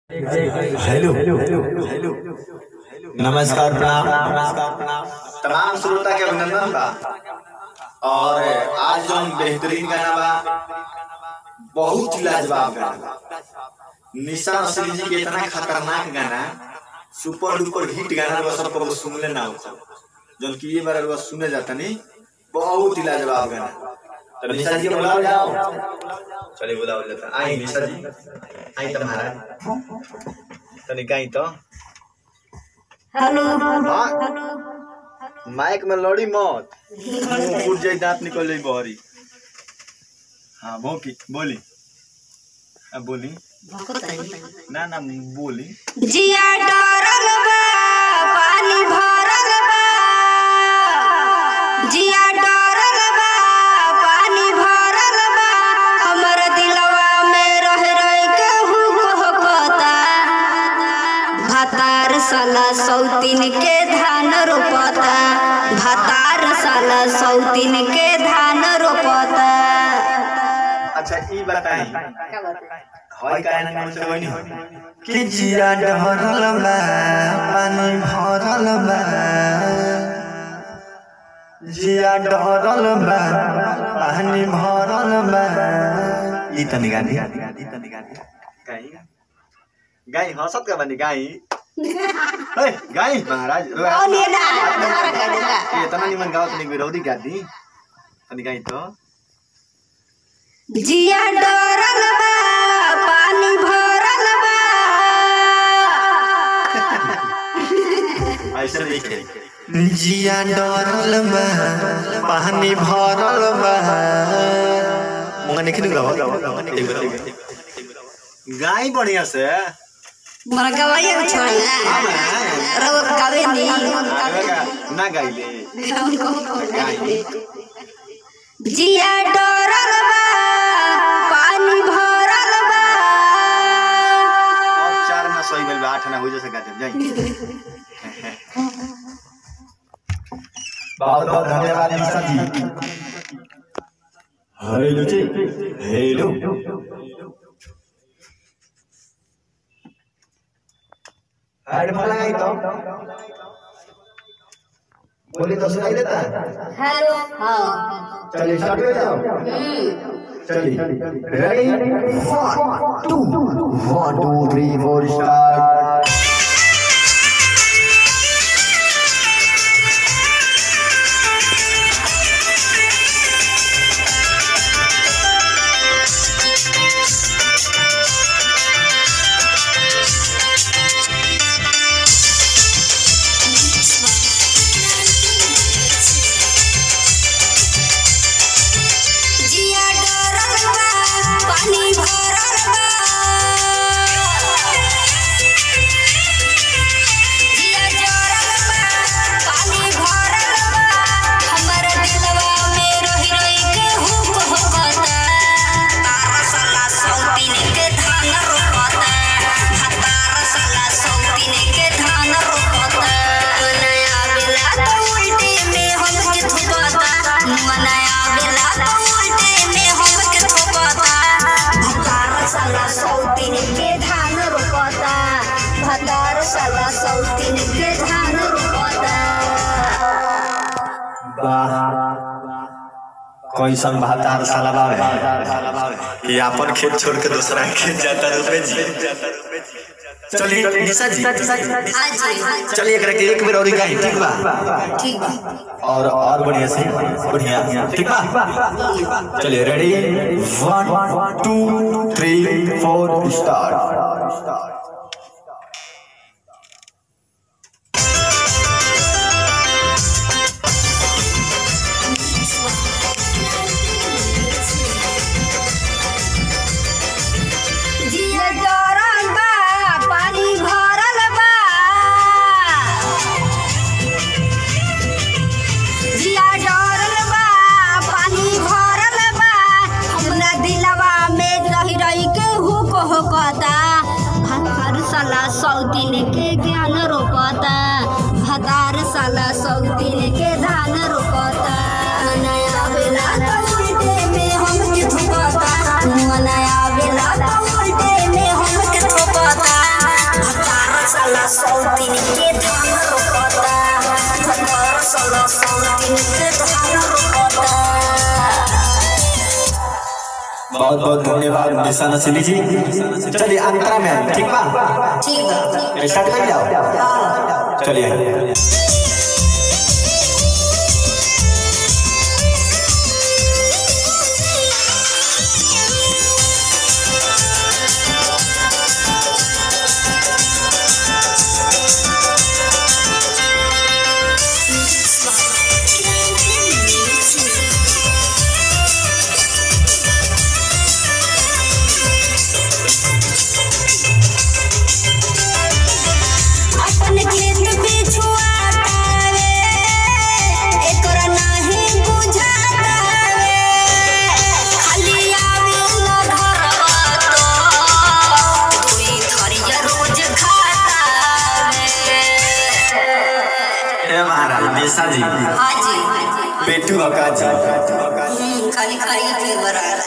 Hello नमस्कार प्रणाम तमाम श्रोता के अभिनंदन बा और आज जो बेहतरीन गाना बा बहुत ही लाजवाब गाना बा निशा नसरी जी के इतना खतरनाक गाना सुपर डुपर हिट गाना बा सब कबो सुनले ना हो जौन कि ये बार बस सुने जाता नहीं बहुत ही लाजवाब गाना तो निशा जी के बुलाओ जाओ चलिए बुलाओ जाता आई निशा जी आई तुम्हारा तनी गाई तो हेलो हाँ माइक में लड़ी मत मुंह फूट जाई दांत निकल जाई बहरी हाँ भौकी बोली अब बोली ना ना बोली जिया डरल बा पानी भरल बा जिया डरल बा पानी भरल बा हमर दिलवा में रह रह के हुकता भातार साला सौतीन के धान रोपता भातार साला सौतीन के धान रोपता अच्छा ई बताई हई काहे ना नाम से होई नहीं कि जिया डहरल बा पानी भरल बा जिया डहरल बा पानी भरल बा ई तनी गानी ई तनी गानी गाई गाई हंसत का बनी गाई ए गाई महाराज ये इतना निमन गावत नहीं विरोधी गादी तनी गाई तो जिया डरल बा पानी भरल बा ऐसे लिखे जिया डरल बा पानी भरल बा मुंगा निकल गवा गाई बढ़िया से मर गवाइए को छोड़ला रव कवे नहीं ना गाइले गाई जिया डरल बा पानी भरल बा अब चार ना सही गइल बा आठ ना हो जैसे गा दे जाई बहुत बहुत धन्यवाद निशा जी हेलो जी हेलो हेडफोन लगाई तो बोली तो सुनाई देता हेलो हां चलिए स्टार्ट हो जाओ चलिए ready one two one two three four start जिया डरल बा पानी भरल बा जिया डरल बा पानी भरल बा हमर दिलवा में रही रही के हुक होकता तार साला सौतीन के धान रोपता तार साला सौतीन के धान रोपता नया बेला तो उल्टे में हमके थुपता नया बेला तो उल्टे में हमके थुपता भतार साला सौतीन के धान रोपता भतार साला सौतीन के धान रोपता कैसन भातार साला बावे ये अपन खेत छोड़ के दूसरा खेत जाता रुपए जी चलिए निशा जी आज चलिए एकरा के एक बेर और गाई ठीक बा ठीक और और बढ़िया से बढ़िया ठीक बा चलिए ready one two three four start जिया डरल बा पानी भरल बा जिया डरल बा पानी भरल बा हमरा दिलवा में रही रही के हुक होकता भतार साला सौतीन के ज्ञान रोपता भतार साला सौतीन के धान रोपता नया बेला तो उल्टे में हमके थुपता नया बेला तो उल्टे में हमके थुपता सौतीन के धान रोपता बहुत बहुत धन्यवाद निशा नसीली जी चलिए अंतरा में ठीक बा ठीक बा स्टार्ट कर जाओ चलिए अपन खेत बिछुआतावे एकर नाही बुझातावे खाली आवे न घरवा तो दुई थरिया रोज खातावे ए महाराज निशा जी हाजी पेटू अका जी हम्म, खाली खाई के बराबर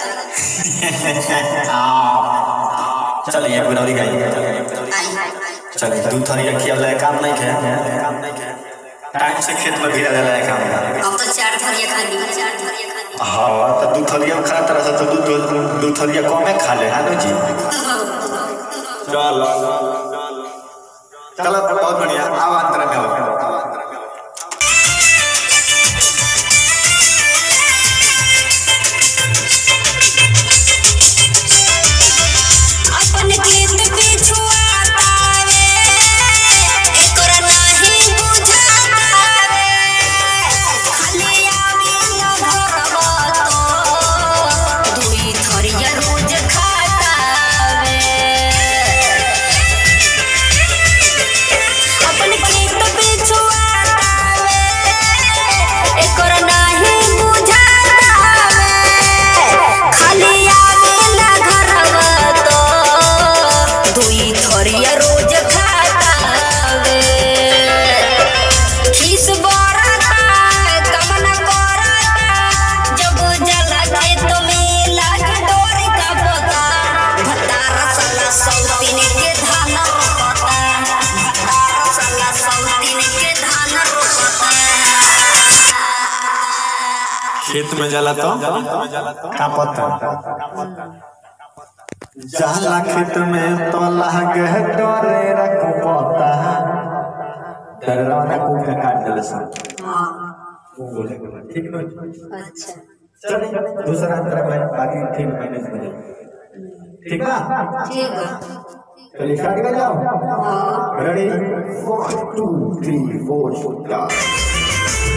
चलिए गुनौरी गई आई चलिए दूध थोड़ी रखी अब काम नहीं खे टाइम से खेत में गिरा जाला है काम हम तो चार थरिया खाली चार थरिया खाली हाँ तो दूध थलिया खा तरह से तो दूध दूध थलिया कमे खा ले है ना जी चलो चलो बहुत बढ़िया आओ अंतर में आओ अपन खेत बिछुआतावे एकर नाही बुझातावे खाली आवे न घरवा तो दुई थरिया रोज खातावे अपन खेत बिछुआतावे एकर नाही बुझातावे खाली आवेला घरवा तो दुई थरिया रोज खातावे खीस बरता कमन करता जब जला खेत में लागे डोरी का पता भतार साला सौतीन के धान रोपता भतार साला सौतीन के धान रोपता खेत में जाला तो का पता जाला खेत में तो लागे डरे रखो पता डरना को के काट दे सन ठीक ना अच्छा चलिए दूसरा अंतर में बाकी ठीक मैनेज हो जाए ठीक ना ठीक है चलिए स्टार्ट कर जाओ रेडी 1 2 3 4 स्टार्ट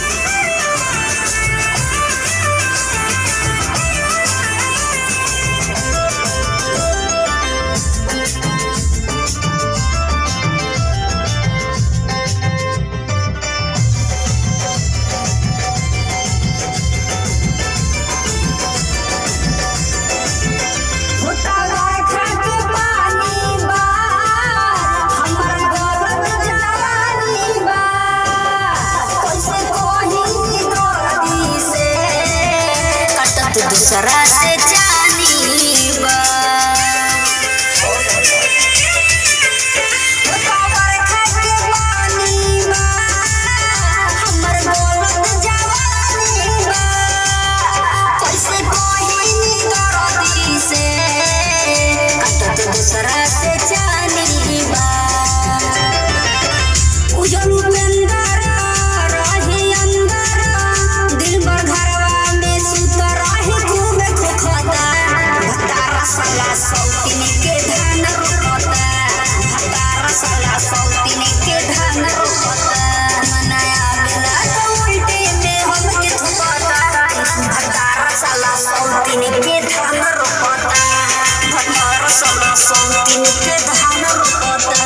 भुतवा खाके पानी बा हमर गरम जवानी बा कैसे कोही दर्दी से कटत दूसरा से जानी बा भुतवा खाके पानी बा हमर गरम जवानी बा कैसे कोही दर्दी से कटत दूसरा से जानी बा उजल उपेंदर रही अंदर दिल भर घरवा में सुत रही खूब खोखता भतार साला सौतीन के धान रोपता भतार साला सौतीन के धान रोपता मनाया बेला तो उल्टे में हमके थुपता भतार साला सौतीन के धान रोपता भतार साला सौतीन के धान रोपता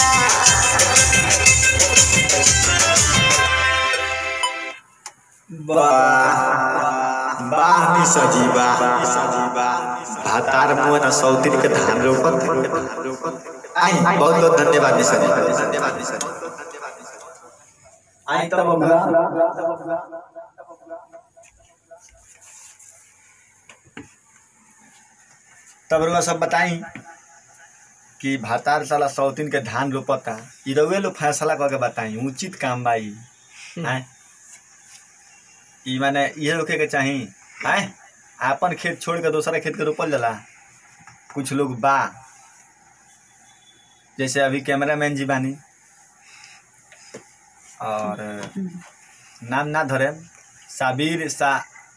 वाह वाह नि सजीवा भातार मुआ न सौतीन के धान रोपत आई बहुत बहुत धन्यवाद नि सजीवा धन्यवाद नि सजीवा आई तब बबुआ तब रुआ सब बताई कि भातार साला सौतीन के धान रोपता ई रउए लोग फैसला करके बताई उचित काम बा ई आय ई माने इहे रोके के चाही आय आपन खेत छोड़ के दूसरा खेत के रोपल जाला कुछ लोग बा जैसे अभी कैमरामैन जी बानी और नाम ना धरे साबिर सा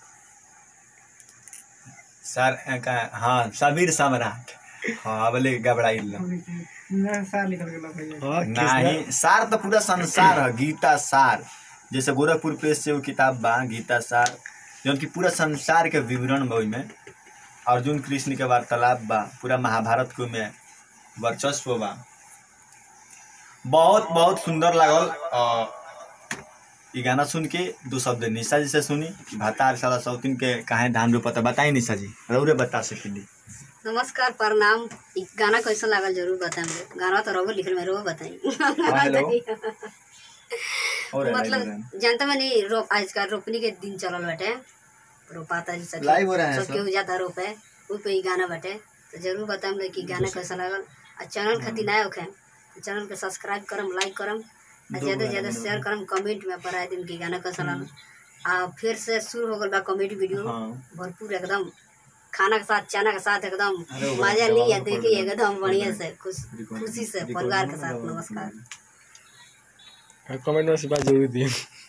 सर का हाँ साबिर सम्राट हाँ बोले घबराइल नहीं सार तो पूरा संसार है गीता सार जैसे गोरखपुर प्रेस से वो किताब बा गीता सार जौन की पूरा संसार के विवरण बा ओइमे अर्जुन कृष्ण के वार्तालाप बा पूरा महाभारत के में वर्चस्व बा बहुत बहुत सुंदर लागल और ई गाना सुन के दो शब्द निशा जी से सुनी कि भतार साला सौतीन के काहे धान रोपता बताई निशा जी रौरे बता सकेली नमस्कार प्रणाम इ गाना कैसा लागल जरूर बताएं गाना तो रहो लिखल में रहो बताई हेलो। और मतलब जानते मैंने रोप आजकल रोपनी के दिन चलल बाटे रोपाता जी सब Live हो रहा है सब सब। केहू जाता रोपे उ पे इ गाना बाटे तो जरूर बताएं कि गाना कैसा लागल आ चैनल खातिर नया होखे तो चैनल के सब्सक्राइब करम लाइक करम आ दो ज्यादा से गाना ज्यादा बना शेयर करम कमेंट में पर आए दिन की गाना कैसा लागल आ फिर से शुरू हो गल बा कॉमेडी वीडियो हाँ। भरपूर एकदम खाना के साथ चना के साथ एकदम अरे वाह, मजा जवाब लिया में देखिए पड़ गया। एकदम बढ़िया से खुश रिकॉर्डिंग- खुशी से रिकॉर्डिंग परिवार के में साथ जवाब में नमस्कार पड़ गया। कमेंट में से बात जरूर दिए